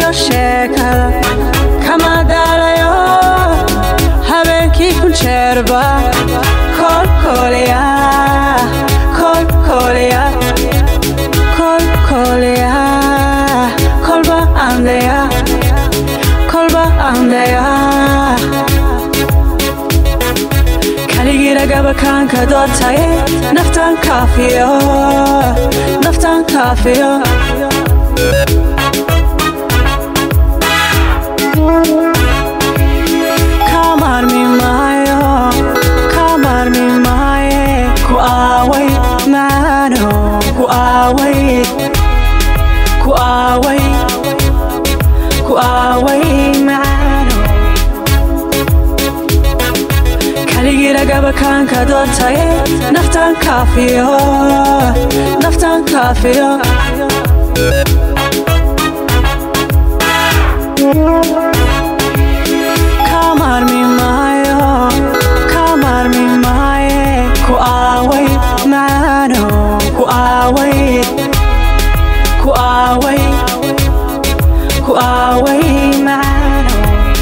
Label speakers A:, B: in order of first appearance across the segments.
A: iyo sheekada kama daalayo habeenkii kun jeerba kolkolya kolkolya kolkolya kolba andaya kolba andaya kaligiragabakanka doortaye naftan kaafiyo naftan kaafiyo kamarmi maayo kamarmi maaye ku aaway maano ku aaway ku aaway ku aaway maano kaligiragabakanka doortaye naftan kaafiyo naftan kaafiyo kamarmi maayo kamarmi maaye ku aaway maano ku aaway ku aaway ku aaway maano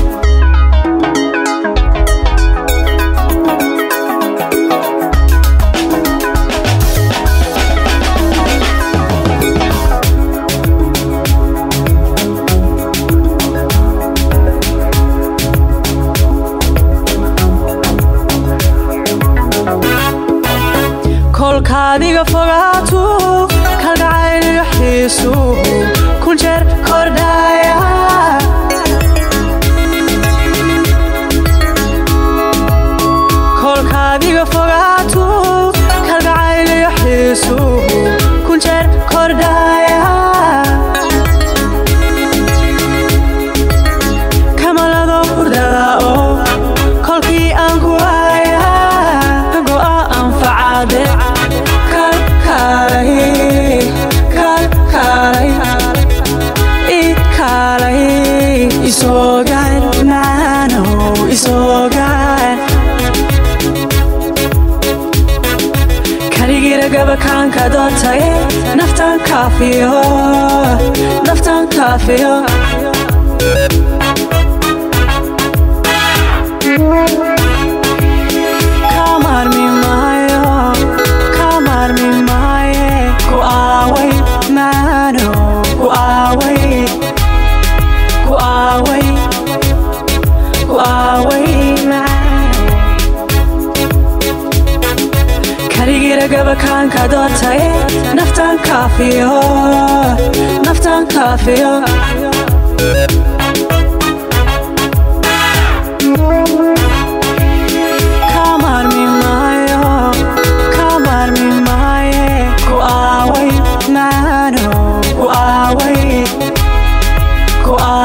A: kolkaadiga fogaatu kalgacayliga xiisu kun jeer kordhaya kolkaadiga fogaatu kalgacayliga xiisu kun jeer kordhaya kamalado hurdada oo kolkii aan ku haya go'a anfacade kalkalay kalkalay ikaalay isoogaan maano isoogaan kaligiragabakanka doortaye naftan kaafiyo naftan kaafiyo kamarmi maayo kamarmi maaye ku aaway maano ku aaway ku aaway ku aaway maano kaligiragabakanka doortaye naftan kaafiyo naftan kaafiyo kamarmi maayo kamarmi maaye ku aaway maano ku aaway ku aaway